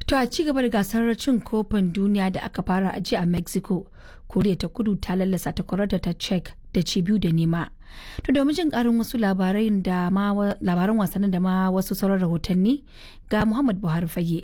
To a ci gaba da gasar cin kofin duniya da aka fara a jiya a Mexico, Koriya ta kudu ta lallasa takwararta ta Czech da ci biyu da nema. To domin jin karin wasu labaran da ma labaran wasannin da ma wasu sauran rahotanni ga Muhammad Buhari fage.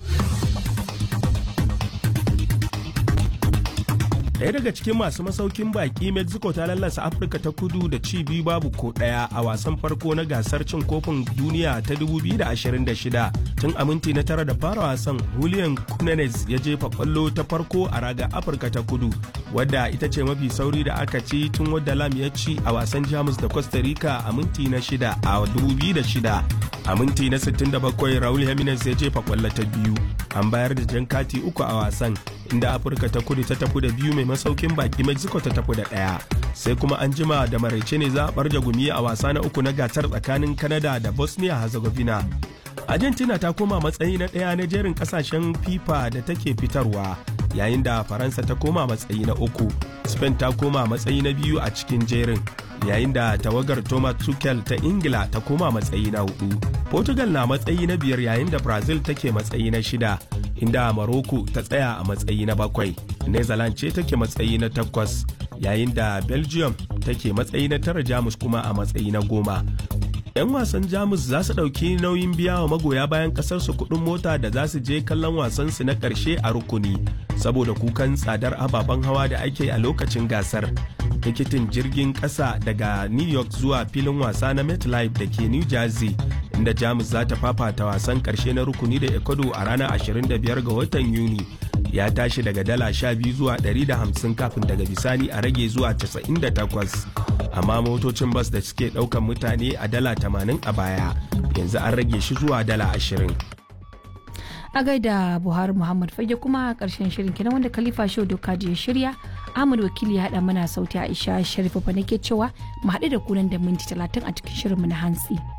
Daya daga cikin masu masaukin baki Mexico ta lallasa Afirka ta kudu da ci biyu babu ko daya a wasan farko na gasar cin kofin duniya ta 2026 tun a minti na tara da fara wasan Julian Cunanes ya jefa kwallo ta farko a raga Afirka ta kudu wadda ita ce mafi sauri da aka ci tun wadda Lam ya ci a wasan Jamus da Costa Rica a minti na shida a 2006 a minti na 67 Raul Jimenez ya jefa kwallo ta biyu an bayar da jan kati uku a wasan inda Afirka ta kudu ta tafi da biyu mai masaukin baki mexico ta tafi da ɗaya sai kuma an jima da maraice ne za a barja gumi a wasa na uku na gasar tsakanin canada da bosnia herzegovina argentina ta koma matsayi na ɗaya na jerin ƙasashen fifa da take fitarwa yayin da faransa ta koma matsayi na uku spain ta koma matsayi na biyu a cikin jerin yayin da tawagar thomas tuchel ta ingila ta koma matsayi na hudu portugal na matsayi na biyar yayin da brazil take matsayi na shida inda Morocco ta tsaya a matsayi na bakwai. Netherlands ce take matsayi na takwas yayin da Belgium take matsayi na tara Jamus kuma a matsayi na goma. 'Yan wasan Jamus za su ɗauki nauyin biya wa magoya bayan ƙasarsu kuɗin mota da za su je kallon wasansu na ƙarshe a rukuni saboda kukan tsadar ababen hawa da ake a lokacin gasar. Tikitin jirgin ƙasa daga New York zuwa filin wasa na MetLife da ke New Jersey inda jamus za ta fafata wasan karshe na rukuni da ecuador a ranar 25 ga watan yuni ya tashi daga dala 12 zuwa 150 kafin daga bisani a rage zuwa 98 amma motocin bas da suke daukan mutane a dala 80 a baya yanzu an rage shi zuwa dala 20 a gaida buhari muhammad fage kuma karshen shirin kenan wanda khalifa show doka ya shirya ahmad wakili ya haɗa mana sauti aisha sharifa nake cewa mu haɗu da kunan da minti talatin a cikin shirinmu na hantsi.